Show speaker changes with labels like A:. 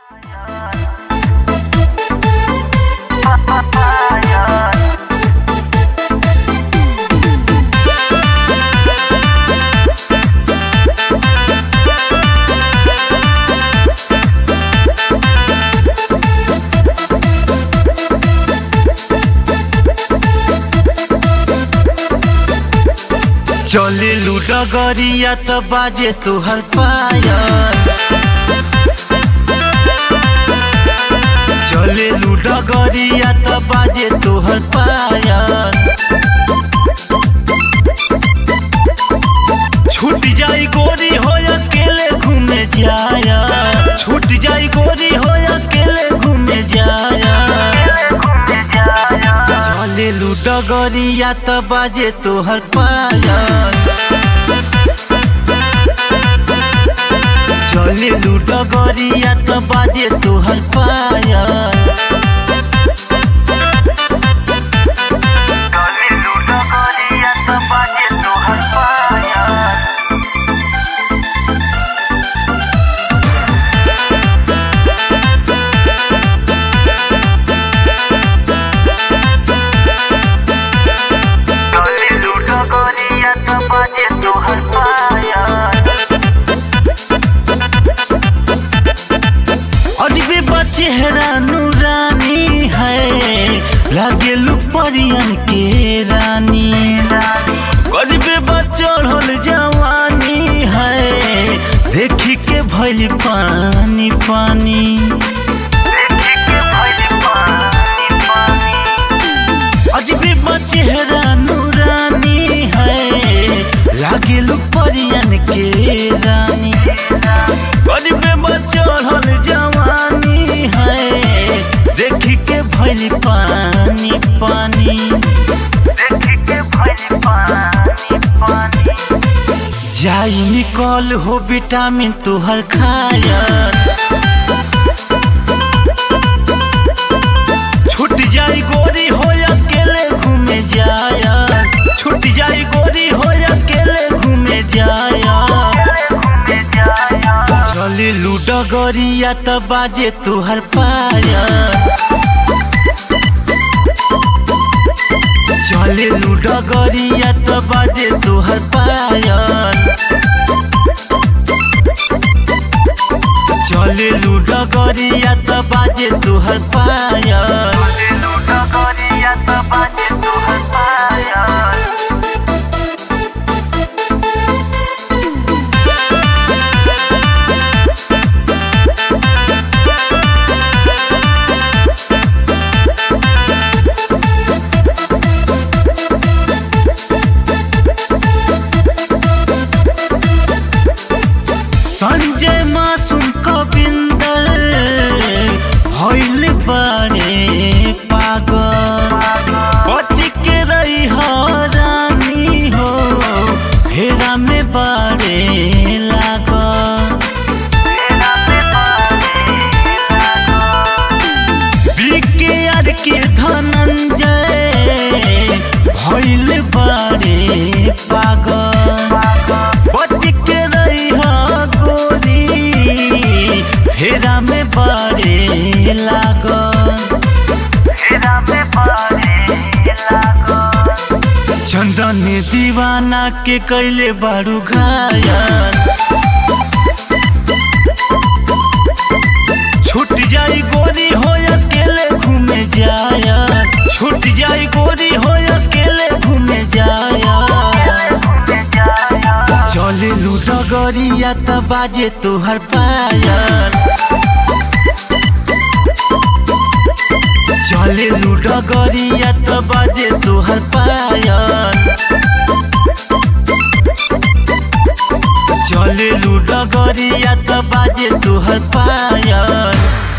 A: चले लुडगरिया त बाजे तोहर पायल चले लुडगरिया त बाजे तोहर पायल छूट जाई गोरी हो अकेले घूमे जाया छूट जाई गोरी हो अकेले घूमे जाया चले लुडगरिया त बाजे तोहर पायल चले लुडगरिया त बाजे तोहर पायल चले लुडगरिया त बाजे तोहर पायल चले लुडगरिया त बाजे तोहर पायल अजबे बचेहरा नूरानी है लागे लुपरियन के रानी गजबे बचढ़ल जवानी है देखी के भइल पानी पानी अजबे बचेहरा नूरानी है लागे लुपरियन के रानी गजबे बचढ़ल जवानी है देखी के भइल पानी पानी देखी के भइल पानी पानी जाई निकल हो विटामिन तोहर खाया छूट जाई गोरी हो अकेले घूमे जाया छूट जाई गोरी हो अकेले घूमे जाया चले लुडगरिया त बाजे तोहर पाया चले लुडगरिया त बाजे तोहर पायल चले लुडगरिया त बाजे तोहर पायल लुडगरिया त बाजे तोहर पायल संजय मासूम कविंदर भइल बारे पागल बच के रही हो रानी हो हेरा में बारे लागल बीके यार के धनंजय भइल बारे पागल बच के रही हो गोरी हेरा में बारे लागल हेरा में बारे लागल चंदन दीवाना के कैले बारू घायल छूट जाई गोरी हो अकेले घूमे जाया छूट जाई गोरी हो अकेले घूमे जाया चले लुडगरिया त बाजे तोहर पायल चले लुडगरिया त बाजे तोहर पायल चले लुडगरिया त बाजे तोहर पायल